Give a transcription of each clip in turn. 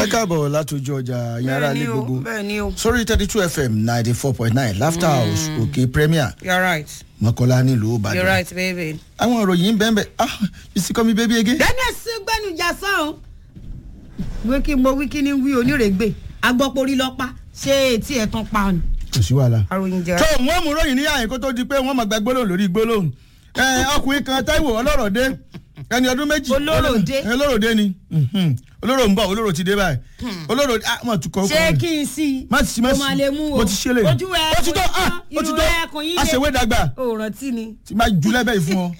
ẹ káàbọ̀ látòjú ọjà yàrá ilé gbogbo bẹ́ẹ̀ ni o sórí thirty two fm ninety four point nine laughter house òkè premier you're right mọ́kànlá nílùú you're ìbàdàn right baby. àwọn ìròyìn bẹ́ẹ̀ bẹ́ẹ̀ ah you see come baby again. dennis gbẹnujà sàn wíkí mo wíkí ní wí onírègbè agbọ́porí lọ́pàá ṣé etí ẹ̀ tán pa ni. kò sí wàhálà. àròyìn jẹ́ tó wọ́n mú ròyìn ní àyìn kó tó di pé wọ́n máa gba gbólóhùn lórí gbólóhùn ẹ ọkùnrin kan táìwò ọlọ́rọ̀dé ẹni ọdún méjì Olóròdé. ẹ, olóròdé ni Mhm. olóró ń bọ̀ olóró ti dé báyìí olóró ah mọ̀ tún kọ́ ṣé kí n sí i má ti má o ti máa lè mú o mo ti ṣe lè ojú ẹ ó ti tó ah ó ti irun tó ẹ kò yín àṣewé dàgbà o rántí ni. tí máa ju lẹ́bẹ̀ẹ́ fún ọ.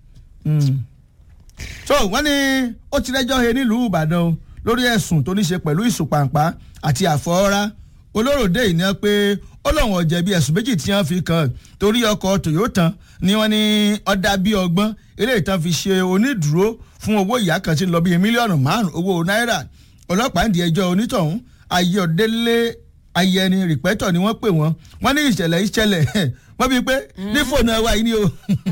Mm. so wọ́n ní ó ti rẹ́jọ́ he nílùú ìbàdàn o lórí ẹ̀sùn tó ní ṣe pẹ̀lú ìsùpàǹpá àti àfọwọ́rá olóròdé yìí ni wọ́n pé ó lọ́wọ́n ọ̀jẹ̀bi ẹ̀sùn méjì tí wọ́n fi kàn torí ọkọ̀ toyota ni wọ́n ní ọ̀dà bíi ọgbọ́n eléyìí tán fi ṣe onídùúró fún owó ìyá kan tí ń lọ bíi mílíọ̀nù márùn-ún owó náírà ọlọ́pàá ń di ẹjọ́ onítọ̀hún ayọ̀délé ayẹni rìpẹ́tọ̀ ni wọ́n pè wọ́n wọ́n ní ìṣẹ̀lẹ̀ ìṣẹ̀lẹ̀ wọ́n bíi pé ní fóònù ẹwà yìí ni o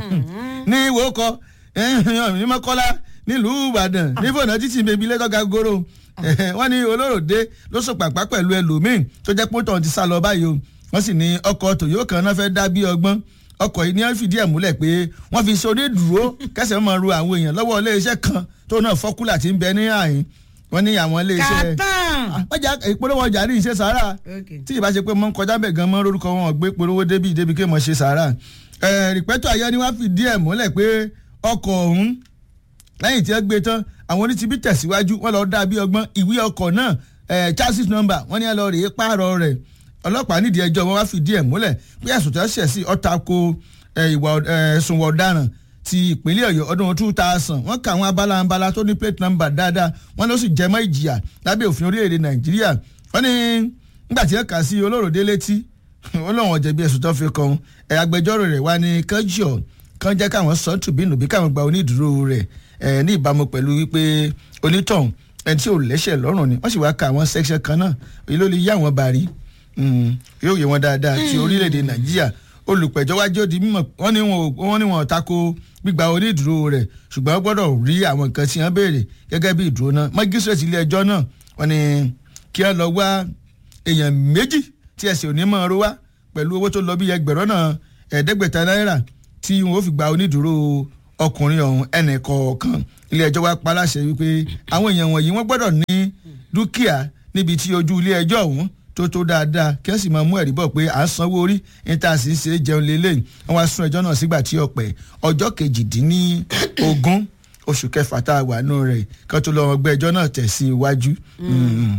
ní ìwòkọ ní mọ́kọ́lá nílùú ìbàdàn ní fóònù títí bèbí lẹ́tọ́ga goro wọ́n ní olóròdé ló sọ pàpà pẹ̀lú ẹlòmíín tó jẹ́ pé tọ̀hún ti sá lọ báyìí o wọ́n sì ní ọkọ̀ tòyó kan náà fẹ́ dá bí ọgbọ́n ọkọ̀ yìí ni wọ́n fìdí ẹ̀ múlẹ̀ pé wọ́n fi ṣe onídùúró kẹsẹ̀ máa ru àwọn èèyàn lọ́wọ́ iléeṣẹ́ kan tó náà fọ́kúlà ti ń bẹ ní àyín wọ́n ní àwọn iléeṣẹ́ kàtàn. ọjà ìpolówó ọjà ní ìṣe sàárà Okay. tí ìbá ṣe pé mọ́ ń kọjá bẹ̀ gan mọ́ lórúkọ wọn gbé polówó débi débi kí mọ̀ ṣe sàárà rìpẹ́tọ̀ ayé ni wọ́n fìdí ẹ̀ múlẹ̀ pé ọkọ̀ ọ̀hún lẹ́yìn tí wọ́n gbé tán àwọn onítìbí tẹ̀síwájú wọ́n lọ dá bí ọgbọ́n ìwé ọkọ̀ náà eh, chassis number wọ́n ní ẹ lọ rèé pààrọ̀ rẹ̀ ọlọ́pàá nídìí ẹjọ́ wọn wá fìdí ẹ̀ múlẹ̀ pé ẹ̀sùn tó ṣẹ̀ sí ọ̀tà ko eh, ìwà eh, ẹ̀sùn wọ̀ ọ̀daràn ti ìpínlẹ̀ ọ̀yọ́ ọdún two thousand wọ́n kà àwọn abala abala tó ní plate number dáadáa wọ́n ló sì jẹmọ́ ìjìyà lábẹ́ òfin orílẹ̀-èdè nàìjíríà wọ́n ní nígbà tí wọ́n kà sí olóròdé létí ó lóun ọ̀jẹ̀bi ẹ̀sùn tó fi kan ẹ̀ agbẹjọ́rò rẹ̀ wá ní kánjọ́ kán jẹ́ káwọn sọ tùbínú bí káwọn gba onídùúró rẹ̀ ẹ̀ ní ìbámu pẹ̀lú wípé onítọ̀hún ẹni tí ò lẹ́sẹ̀ lọ́rùn ni wọ́n sì wá ka àwọn section kan náà èyí ló lè yá àwọn bàrí yóò yé wọn dáadáa ti orílẹ̀-èdè nàìjíríà olùpẹ̀jọ́ wájú ó di mímọ̀ wọ́n ní wọn ò- wọ́n ní wọn ò tako gbígba onídùúró rẹ̀ ṣùgbọ́n wọ́n gbọ́dọ̀ rí àwọn nǹkan tí wọ́n béèrè gẹ́gẹ́ bí ìdúró náà mágísírèètì ilé ẹjọ́ náà wọ́n ní kí wọ́n lọ wá èèyàn méjì tí ẹsẹ̀ òní máa ro wá pẹ̀lú owó tó lọ bí ẹgbẹ̀rún náà ẹ̀ẹ́dẹ́gbẹ̀ta náírà tí wọn ò fi gba onídùúró ọkùnrin ọ̀hún ẹnì kọ̀ọ̀kan ilé ẹjọ́ wa pa láṣẹ wípé àwọn èèyàn wọ̀nyí wọ́n gbọ́dọ̀ ní dúkìá níbi tí ojú ilé ẹjọ́ ọ̀hún tó tó dáadáa kí wọ́n sì máa mú ẹ̀rí bọ̀ pé à ń sanwó orí níta sì ń ṣe é jẹun lélẹ́yìn wọ́n wá sún ẹjọ́ náà sígbà tí ọ̀pẹ̀ ọjọ́ kejìdínlógún oṣù kẹfà tá a wà nù rẹ̀ kí wọ́n tó lọ́wọ́ gbé ẹjọ́ náà tẹ̀ sí iwájú. Mm.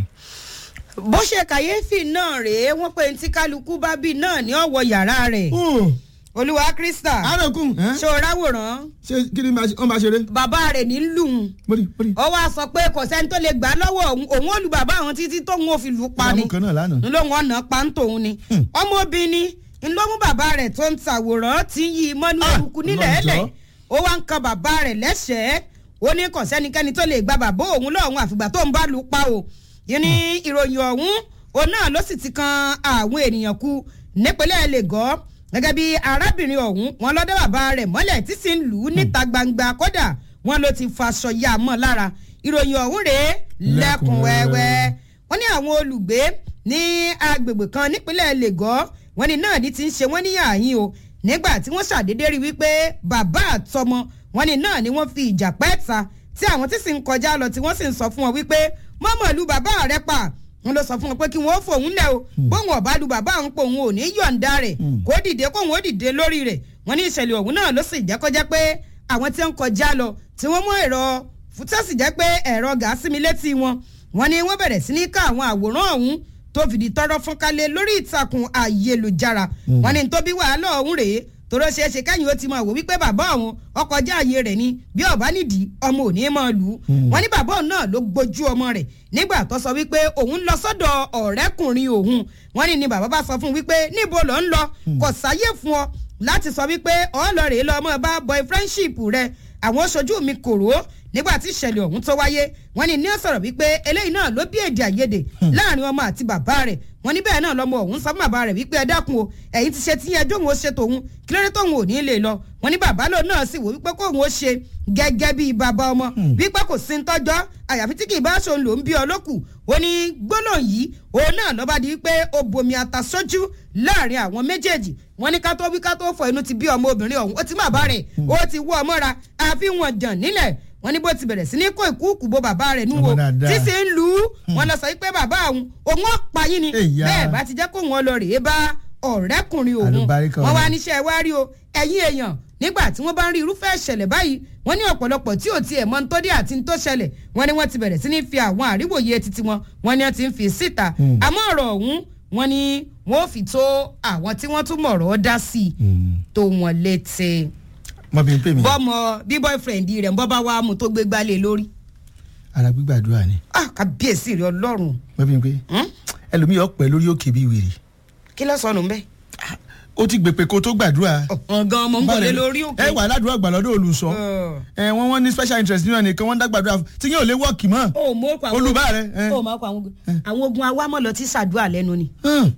bó ṣe kàyéfì náà rèé wọ́n pé tí kálukú bá bí náà ní ọ̀wọ́ yàrá rẹ̀ Mm. olúwa krista àròkùn ẹ́? ṣó ráwòrán ṣé kí ni wọ́n máa ṣeré? bàbá rẹ̀ ní lùn bóri bóri. ó wá sọ pé kò sẹ́ni tó lè gbà á lọ́wọ́ òun òun ò lu bàbá àwọn títí tóun ò fi lù ú pa ni ìlànà kan náà lánàá. n ló wọn nà pa ń tòun ni ọmọbìnrin n ló mú bàbá rẹ̀ tó ń tàwòrán tí ń yí i mọ́nú Ah, eruku nílẹ̀ Ọlọ́run ẹ̀lẹ̀ jọ̀ọ́. ó wá ń kan bàbá rẹ̀ lẹ́sẹ̀ẹ́ ó ní kò sẹ́nikẹ́ni tó lè gba bàbá òun lọ́hùn àfìgbà tó ń bá lù ú pa o yìí ní ìròyìn ọ̀hún òun náà ló sì ti kan àwọn ènìyàn kú nípínlẹ̀ lagos gẹ́gẹ́ bí arábìnrin ọ̀hún wọn lọ́dọ̀ bàbá rẹ̀ mọ́lẹ̀ tí sì ń lù ú níta gbangba kódà wọn ló ti faṣọ ya mọ́ lára ìròyìn ọ̀hún rèé lẹ́kùn wẹ́wẹ́ wọ́n ní àwọn olùgbé ní agbègbè kan nípínlẹ̀ lagos wọ́n ní náà ní ti ń ṣe wọ́n ní àyín o nígbà tí wọ́n ṣàdédé rí wípé bàbá àtọmọ wọ́n ní náà ni wọ́n fi ìjà pẹ́ ta tí àwọn tí sì ń kọjá lọ tí wọ́n sì ń sọ fún wọn wípé mọ́mọ́ lu bàbá rẹ pa wọ́n lọ sọ fún wọn pé kí wọ́n fòun lẹ̀ o bóun ọ̀bá lu bàbá òun pé òun ò ní yọ̀ǹda rẹ̀ kó dìde kóun ó dìde lórí rẹ̀ wọ́n ní ìṣẹ̀lẹ̀ ọ̀hún náà ló sì jẹ́ kọjá pé àwọn tí ń kọjá lọ tí wọ́n mú ẹ̀rọ tó sì jẹ́ pé ẹ̀rọ gàásì mi létí wọn wọ́n ní wọ́n bẹ̀rẹ̀ sí ní ká àwọn àwòrán ọ̀hún tó fìdí tọrọ fún kálẹ̀ lórí ìtàkùn ayélujára wọ́n ní tó bí wàhálà ọ̀hún rèé tòró ṣeé ṣe kẹ́yìn ó ti máa wò wípé bàbá òun ọkọjá ààyè rẹ̀ ni bí ọ̀bá nídìí ọmọ ò ní máa lù ú wọ́n ní bàbá òun náà ló gbójú ọmọ rẹ̀ nígbà tó sọ wípé òun lọ sọ́dọ̀ ọ̀rẹ́kùnrin òun wọ́n ní ni bàbá bá sọ fún un wípé níbo ló ń lọ kò sáyé fún ọ láti sọ wípé ọlọ́rẹ̀ẹ́ lọ́mọ bá boyfriendship rẹ àwọn oṣojú mi kòrò nígbà tí ìṣẹ̀lẹ̀ ọ̀hún tó wáyé wọ́n ní ní ọ̀sọ̀rọ̀ wípé eléyìí náà ló bí èdè àìyedè láàrin ọmọ àti bàbá rẹ̀ wọ́n ní bẹ́ẹ̀ náà lọ́mọ ọ̀hún sọ fún bàbá rẹ̀ wípé ẹ dákun o ẹ̀yin ti ṣe tí yẹn jóun ó ṣe tòun kí lóde tóun ò ní lè lọ wọ́n ní bàbá lòun náà sì wò wípé kóun ó ṣe gẹ́gẹ́ bíi bàbá ọmọ wípé kò sí ń tọ́jọ́ àyàfi tí kì í bá ṣòun lòún bí ọlọ́kù ó ní gbólóhùn yìí òun náà lọ́ba di wípé ó bomi ata sójú láàrin àwọn méjèèjì wọ́n ní ká tó wí ká tó fọ inú ti bí ọmọ obìnrin ọ̀hún ó ti má bá rẹ̀ ó ti wọ́ ọmọ ra àfi wọn jàn nílẹ̀ wọ́n ní bó ti bẹ̀rẹ̀ sí ní kó ìkúùkù bo bàbá rẹ̀ nú wo Ọmọ dáadáa. tí sì ń lù ú wọ́n lọ sọ pé bàbá òun òun ó pa yín ni Èyà. bẹ́ẹ̀ bá ti jẹ́ kó wọn lọ rèé bá ọ̀rẹ́kùnrin òun Àlùbáríkà wọ́n wá ọ̀rẹ́. níṣẹ́ wá rí o ẹ̀yin èèyàn nígbà tí wọ́n bá ń rí irúfẹ́ ìṣẹ̀lẹ̀ báyìí wọ́n ní ọ̀pọ̀lọpọ̀ tí ò tiẹ̀ mọ̀ ń tó dé àti ń tó ṣẹlẹ̀ wọ́n ní wọ́n ti bẹ̀rẹ̀ sí ní fi àwọn àríwòye titi wọn wọ́n ní wọ́n ti ń fi síta Hmm. àmọ́ ọ̀rọ̀ ọ̀hún wọ́n ní wọ́n ò fi tó àwọn tí wọ́n tún mọ̀rọ̀ dá sí i tó wọn létí mọ bí n pè mí bọ́mọ bí boyfriend rẹ̀ ń bọ́ bá wá mú tó gbé gbálẹ̀ lórí ara gbígbàdúrà ni ah kábíyèsí rẹ̀ ọlọ́run mọ bí n pè Hmm? ẹlòmíì ọpẹ lórí òkè bíi wèrè kí ló sọnù mbẹ́ ó ti gbèpè kó tó gbàdúrà ọ̀gán ọmọ ń bọ̀lẹ̀ lórí òkè ẹ wà aládùúgbò àgbàlọ́dọ̀ olùsọ ẹ wọ́n wọ́n ní special interest nínú ẹnìkan wọ́n ń dá gbàdúrà fún tí yóò lé wọ́ọ̀kì mọ́ ó mọ òkú àwọn olùbá rẹ ẹ. ó mọ òkú àwọn ogun àwọn ogun awámọ̀lọ tí sàdúrà lẹ́nu ni Hmm.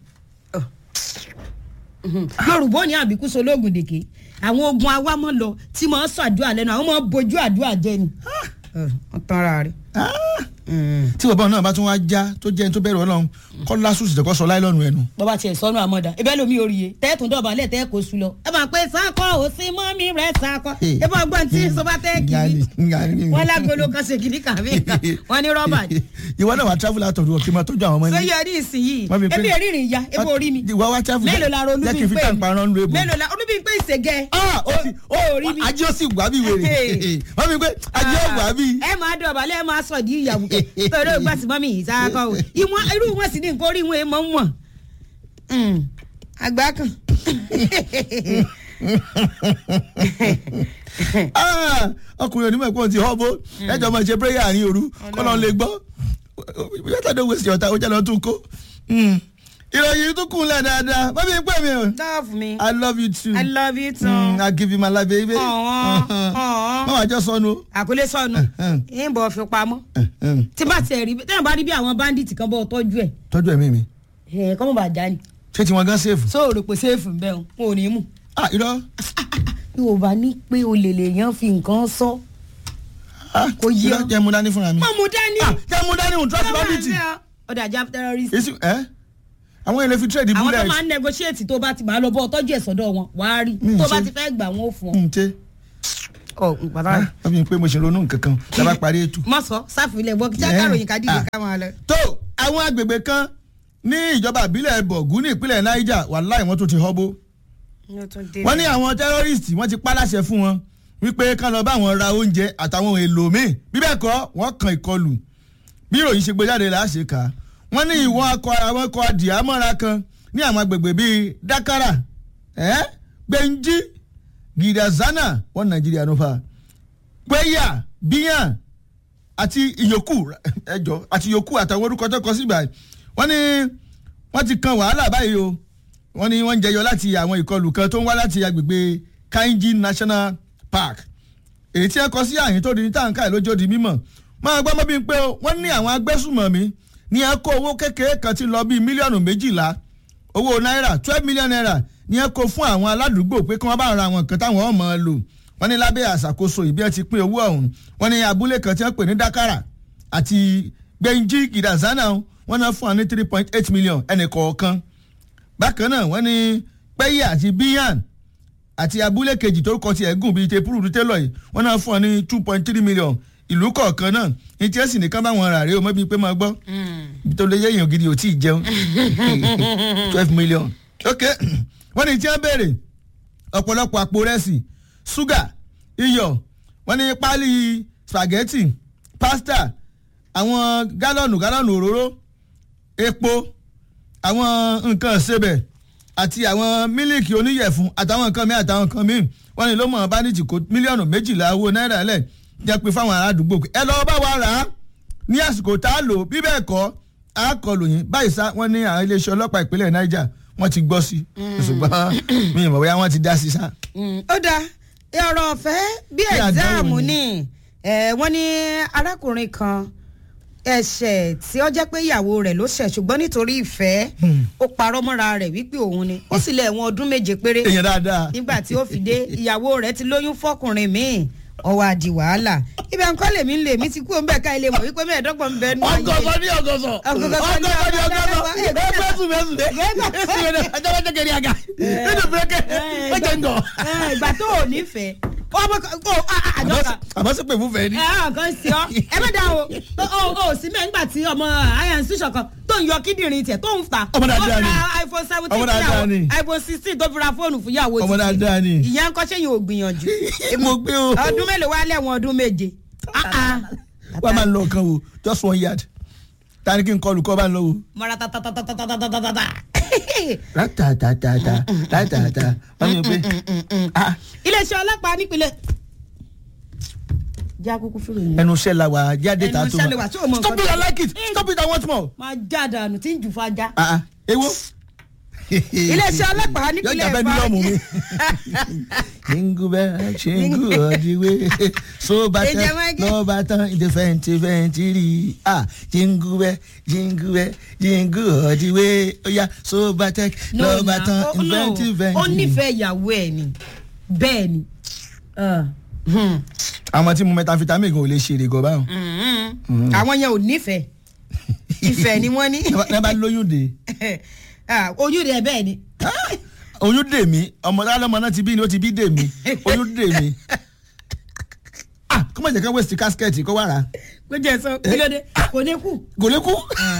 yorùbá ní àbíkú sológun dèké àwọn ogun awámọ̀lọ tí mọ̀ ń sàdúrà lẹ́nu àwọn máa ń bojú àdúrà jẹ ni wọ́n tán ara rẹ̀. Ah. tí bàbá náà bá tún wá já tó jẹ́ ẹni tó bẹ̀rù ọlọ́run kọ́ lásùsì tẹ́kọ́ sọ láìlọ́nu ẹnu. bọ́bá tiẹ̀ sọnù àmọ́dá ebe lomi oríye tẹ́ẹ̀tún dọ̀bálẹ̀ tẹ́ẹ̀ kó su lọ. ẹ máa pé sákọ̀ ò sí mọ́mí rẹ̀ sákọ̀ ẹ bá gbọ́n tí sọba tẹ́ kiri wọ́n lágolo kan ṣe kiri kàmí kan wọ́n ní rọ́bà ni. ìwọ náà wà travel out of the world kí n máa tọ́jú àwọn ọmọ ṣé yín. yẹ ní ìsinyìí Wọ́n fi pé- ebi èrìrìn ya ebi orí mi ìwọ wá travel mélòó la ronú jẹ́ kí bí n fi pé tàǹpà rán lu ebò. mélòó la olúbi pé ìṣègẹ́ ah ó ti ó orí mi. ajé ó sì wá bí wèrè wọ́n mi pé ajé ó wá bí. ẹ máa dọ̀bálẹ̀ ẹ máa sọ̀ di ìyàwó torí ìgbà tí mọ́mí yìí sáákọ̀ o ìwọ̀n irú wọn sì ní nǹkan orí wọn èèmọ̀ ń wọ̀n. àgbà kan. Ah, ọkùnrin onímọ̀ ẹ̀kọ́ ti họ́ bó ẹjọ́ máa ṣe prayer àárín òru kọ́nà lè gbọ́ yàtọ̀ dé wẹ̀sì ọ̀tá ó jẹ́ lọ tún kó. Hmm. ìròyìn tún kún lẹ̀ dáadáa bábí ń pè mí o love me I love you too. I love you too. Mm, I give you my life baby. Ọ̀wọ́n, ọ̀wọ́n. Má wàá jọ sọnù. àkọlé sọnù ń bọ̀ fi pamọ́ tí bá tiẹ̀ rí tẹ́lẹ̀ bá rí bí àwọn bandit kan bọ́ tọ́jú ẹ̀ Tọ́jú ẹ̀mí mi. ẹ̀ kọ́mọ̀ bá já ni Ṣé tiwọn gan sèfù? sóòrò pé sèfù bẹ́ẹ̀ o wọn ò ní mú. Ah irọ́. bí o bá ní pé o lè lè yan fi nǹkan sọ. Ah Kò yé irọ́ ọ. jẹ́ mu dání fúnra mi. mọ̀ mú dání. Ah jẹ́ mu dání òun trust bandit. ọ̀dà jab terrorist. Èsì ẹ́ àwọn èlé fi trade àwọn tó bullet. máa ń negotiate tó bá ti máa lọ bọ́ tọ́jú ẹ̀ sọ́dọ̀ wọn wàá rí Mm, tó ṣe. bá ti fẹ́ gbà wọn ó fún ọ. N ṣe. ọ pàtàkì. Wọ́n fi pé mo ṣe ronú nǹkan kan tí a bá parí ètò. mọ sọ sáfìlẹ̀ bọ́ kíjà Yeah. káròyìn ká dìde Ah. ká máa lọ. tó àwọn agbègbè kan ní ìjọba ìbílẹ̀ bọ̀gún ní ìpínlẹ̀ niger wàláì wọ́n tó ti họ́bó wọ́n ní àwọn tẹ́rọ́rìstì wọ́n ti pa láṣẹ fún wọn wípé kán lọ bá wọn ra oúnjẹ àtàwọn ohun èlò míì bí bẹ́ẹ̀ kọ́ wọ́n kan ìkọlù bí ìròyìn ṣe gbé jáde là á ṣe kà á wọ́n ní ìwọ̀n akọ àwọn ọkọ̀ adìyàmọ́ra kan ní àwọn agbègbè bíi dakara eh? gbẹ̀njí gidazana wọ́n nàìjíríà ló fà gbẹ́yà bíyàn àti ìyókù ẹjọ àti ìyókù àtàwọn orúkọ tó kọ síbà wọ́n ní wọ́n ti kan wàhálà báyìí o wọ́n ní wọ́n ń jẹyọ láti àwọn ìkọlù kan tó ń wá láti agbègbè kainji national park èyí tí ẹ kọ sí àyín tó di ní tàǹkà ẹ lójó di mímọ̀ máa gbọ́ mọ́ bí pé o wọ́n ní àwọn agbésùmọ̀mí ní ẹ kó owó kékeré kan ti lọ bíi mílíọ̀nù méjìlá owó náírà twelve million naira ní ẹ kó fún àwọn aládùúgbò pé kí wọ́n bá ra àwọn nǹkan táwọn ọmọ lò wọ́n ní lábẹ́ àṣàkóso ìbí ẹ ti pín owó ọ̀hún wọ́n ní abúlé kan tí wọ́n pè ní dakara àti gbẹ̀njí gidazana wọ́n náà fún wa ní three point eight million ẹnì kọ̀ọ̀kan bákan náà wọ́n ní pẹ́yì àti bíyàn àti abúlé kejì tó kọ ti ẹ̀gùn bíi tepuru télọ̀ yìí wọ́n náà fún ọ ní two point three million ìlú kọ̀ọ̀kan náà ní tí ẹ sì nìkan bá wọn rà rí o mọ́ bíi pé máa gbọ́ tó lè yé èèyàn gidi ò tí ì jẹun twelve million ok wọ́n ní tí wọ́n béèrè ọ̀pọ̀lọpọ̀ àpò rẹsì ṣúgà iyọ̀ wọ́n ní páálí spaghetti pasta àwọn gálọ̀nù gálọ̀nù òróró epo àwọn nǹkan ìsebẹ̀ àti àwọn mílíkì oníyẹ̀fun àtàwọn nǹkan míì àtàwọn nǹkan míì wọ́n ní ló mọ̀ bánìtì kó mílíọ̀nù méjìlá owó náírà lẹ̀ jẹ́ pé fáwọn aládùúgbò pé ẹ lọ́ọ́ bá wa rà á ní àsìkò tá a lò bí bẹ́ẹ̀ kọ́ a kọlù yín báyìí sá wọ́n ní àwọn iléeṣẹ́ ọlọ́pàá ìpínlẹ̀ Niger wọ́n ti gbọ́ sí i ṣùgbọ́n mi ì mọ̀ bóyá wọ́n ti dá sí i sá. ó dáa ọ̀rọ̀ ọ̀fẹ́ bí Bí àdánwò ẹ̀gzáàmù ni. ni ẹ̀, wọ́n ní arákùnrin kan ẹ̀ṣẹ̀ tí ó jẹ́ pé ìyàwó rẹ̀ ló ṣẹ̀ ṣùgbọ́n nítorí ìfẹ́ ó parọ́ mọ́ra rẹ̀ wípé òun ni ó sì lé ẹ̀wọ̀n ọdún méje péré èèyàn dáadáa. nígbà tí ó fi dé ìyàwó rẹ̀ ti lóyún fọkùnrin míì ọwọ́ àdì wàhálà ibẹ̀ nǹkan lèmi ń lè mí ti kú òun bẹ́ẹ̀ ká ilé mọ̀ wípé mẹ́ẹ̀ẹ́dọ́gbọ̀n ń bẹ nù ayé ọgọsọ ní ọgọsọ Ọgọsọ ní ọgọsọ ní ọgọsọ. ọgọsọ ẹgbẹ sùn bẹ sùn dé ọjọ́ bá jẹ́kẹ̀rẹ́ àga nínú bírẹ́kẹ̀ ó jẹ́ ń gọ̀. Eh, ìgbà tó ò nífẹ̀ẹ́ ọmọ kan ó àjọkà àmọ́ sí pé fún fẹ́ ni. ẹ hàn kan sí ọ ẹ má dá o o o sí mẹ́ nígbà tí ọmọ iron institution kan tó ń yọ kíndìnrín tiẹ̀ tó ń ta Ọmọ dáadáa ni. ó ra iphone seventeen Ọmọ dáadáa ni. fúyàwó iphone sixteen tó fi ra fóònù fúyàwó Ọmọ títí. dáadáa ni. ìyẹn ń kọ́ sẹ́yìn ò gbìyànjú mo gbé o. ọdún mélòó wá lẹ́wọ̀n ọdún méje. Ah, ah. wọ́n máa ń lọ kan o just one yard ta ni kí n kọlu kọ́ bá ń lọ o. mọ́ra tatatatatatatatata. rátàtàtàtà rátàtà wọ́n ní pé ah, iléeṣẹ́ ọlọ́pàá nípínlẹ̀. já kúkú fúru yẹn. ẹnu iṣẹ́ la wà jáde ta Ẹnu tó iṣẹ́ la wà, tí o mọ nǹkan stop it tó- i like it stop it i want more. máa já dànù tí ń jù fájá. Ah, ah, ewo. iléeṣẹ́ ọlọ́pàá nípínlẹ̀ yọjà bẹ́ẹ̀ mílíọ̀nù mi. jingle bell jingle all the way so bá Ǹjẹ́ tán wọ́n gé- lọ́ọ́ bá tán ìdè fẹ́ǹtì fẹ́ǹtì rí ah jingle bell jingle bell jingle all the way ó yá so bá tán lọ́ọ́ bá tán ó- no, ìfẹ́ǹtì fẹ́ǹtì. ó nífẹ̀ẹ́ ìyàwó ẹ̀ ni bẹ́ẹ̀ ni. Ah, hmm, àwọn tí mo methamphetamine gan ò lè ṣe èrè gan báwọn. hmm. àwọn yẹn ò nífẹ̀ẹ́ ìfẹ́ ni wọ́n ní ní bá lóyún dé Ah, oyún rẹ̀ bẹ́ẹ̀ ni. oyún dè mí ọmọ alọ́mọ náà ti bí ni ó ti bí dè mí oyún dè mí. ah kó má jẹ́ ká waste casket kó wà rà kó jẹ́ sọ kí ló dé kò ní kú. kò lè kú.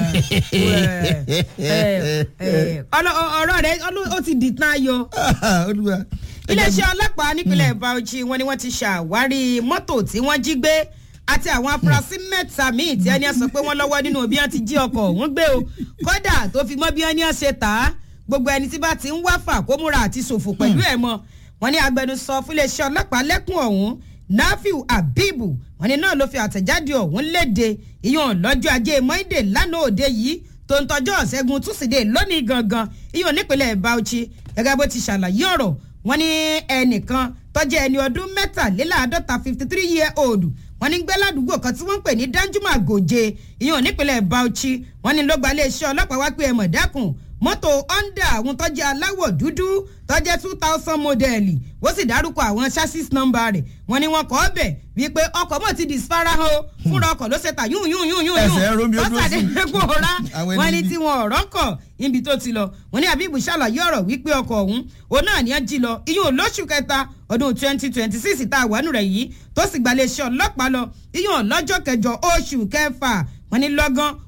Eh, eh, eh, ọlọ- ọ̀rọ̀ rẹ̀ ọlọ- ó ti dìtàn ayọ̀. olúwa. iléeṣẹ́ ọlọ́pàá nípínlẹ̀ Bauchi wọn ni wọ́n ti ṣàwárí mọ́tò tí wọ́n jí gbé àti àwọn afurasí mẹ́ta míì tí ẹni sọ pé wọ́n lọ́wọ́ nínú bí wọ́n ti jí ọkọ̀ ọ̀hún gbé o kódà tó fi mọ́ bí ẹni ṣe tà á gbogbo ẹni tí bá ti ń wáfà kó múra àti ṣòfò pẹ̀lú ẹ̀ mọ́ wọn ní agbẹnusọ fún iléeṣẹ́ ọlọ́pàá lẹ́kùn ọ̀hún nafiu abibu wọn ni náà ló fi àtẹ̀jáde ọ̀hún léde ìyọ̀n lọ́jọ́ ajé monde lánàá òde yìí tó ń tọjọ́ ṣẹ́gun túsídẹ̀ẹ́ lónìí gangan ìyọ̀n nípínlẹ̀ Bauchi gẹ́gẹ́ bó ti ṣàlàyé ọ̀rọ̀ wọ́n ní ẹnìkan tó jẹ́ ẹni ọdún mẹ́tàléláàádọ́ta fifty three year old wọ́n ní gbé ládùúgbò kan tí wọ́n ń pè ní danjuma gòjé ìyẹn nípínlẹ̀ Bauchi wọ́n ní ló gba iléeṣẹ́ ọlọ́pàá wá pé ẹ mọ̀ dákun mọ́tò honda àwọn tó jẹ́ aláwọ̀ dúdú tó jẹ́ two thousand mọ́dẹ̀lì wọ́n sì dárúkọ àwọn chassis number rẹ̀ wọ́n ní wọ́n kọ́ ọbẹ̀ wípé ọkọ̀ mọ̀ ti disfarahàn o fúnra ọkọ̀ ló ṣe ta yún yún yún yún Ẹsẹ̀ ń ro mi, ó dúró sí. kó ra Àwọn wọ́n ẹni ní bí. tí wọn ọ̀rọ̀ kọ̀ níbi tó ti lọ wọ́n ní Abibu ṣàlàyé ọ̀rọ̀ wípé ọkọ̀ ọ̀hún òun náà ní ẹ́ jí lọ iyún olóṣù kẹta ọdún twenty twenty six tá a wà nù rẹ̀ yìí tó sì gbalẹ̀ iṣẹ́ ọlọ́pàá lọ iyún lọ́jọ́ kẹjọ oṣù kẹfà wọ́n ní lọ́gán